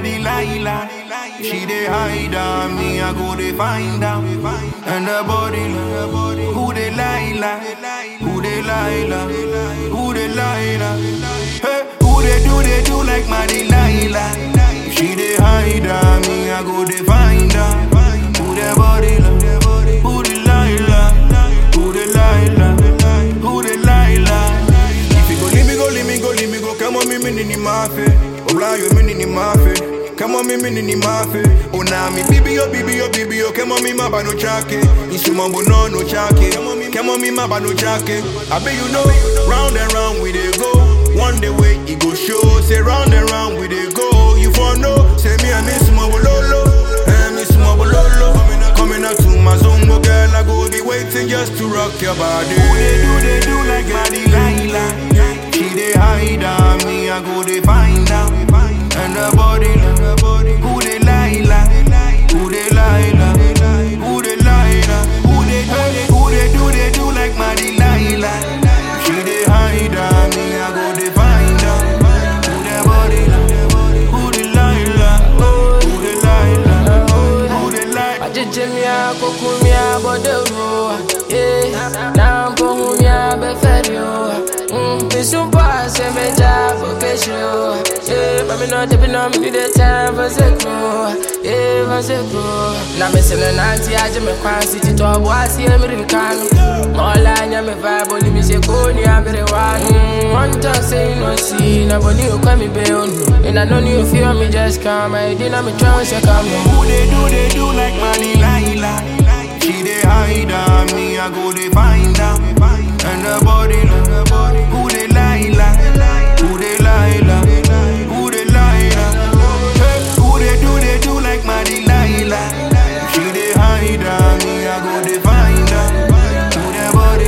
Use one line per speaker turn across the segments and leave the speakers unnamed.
Delilah. She dey hide her, me I go dey find her. And the body, who dey Lila? Who dey Lila? Who dey Lila? Hey, who they do they do like my Delilah? She dey hide her, me I go dey find her. Who dey body? Who dey Lila? Who dey Lila? Who dey Lila? If you go leave me, go leave me, go leave me, go come on me, me nini mafe. Obla you me nini mafe. Come on me, me nini mafe. Oh na me bibi yo, bibi yo, bibi yo. Come on me, ma ba no chake. Insumambo no no chake. Come on me, ma ba no chake. I bet you know, round and round we dey go. One day way it go show. Say round and round we dey go. You for know, say me I miss my bololo. Eh, miss my bololo. Coming out to my zone, no girl, I go be waiting just to rock your body. Who they do, they do like my Delilah. She dey hide her, me I go dey find her. And the body, who dey Lila? Who dey Lila? Who dey Lila? Who they do, who they do, they do like my Delilah. She dey hide her, me I go dey find her. Who dey body? Who dey Lila? Who dey Lila? Who dey Lila?
Ajijimia kukumia bodevo Yeah, nampo mumia beferio Mm, misumpa semeja vokesho Yeah, but me not dipping on me the time for seko Yeah, for seko Na me sele nanti aje me kwansi Tito wasi ya miri vikano Mola nya me vibe Oni mi se koni ya mire wano Mm, One talk say you no see Na boni you call me be onu And I know you feel me just come I didn't me try to come on
Who they do, they do like my Delilah. She dey hide her, me I go dey find her. And the body, who dey Lila? Who dey Lila? Who dey Lila? Hey, who they do, they do like my Delilah. She dey hide her, me I go dey find her. Who dey body?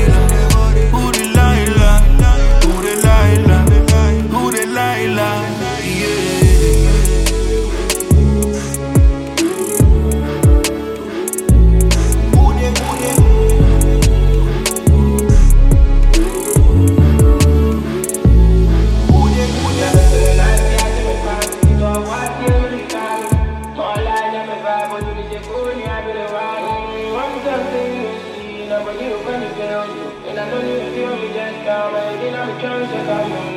Who dey Lila? Who dey Lila? Who dey Lila? Yeah. Who dey, who dey? Who dey, who dey?
And I know you feel me just down, and then I'm trying to come on.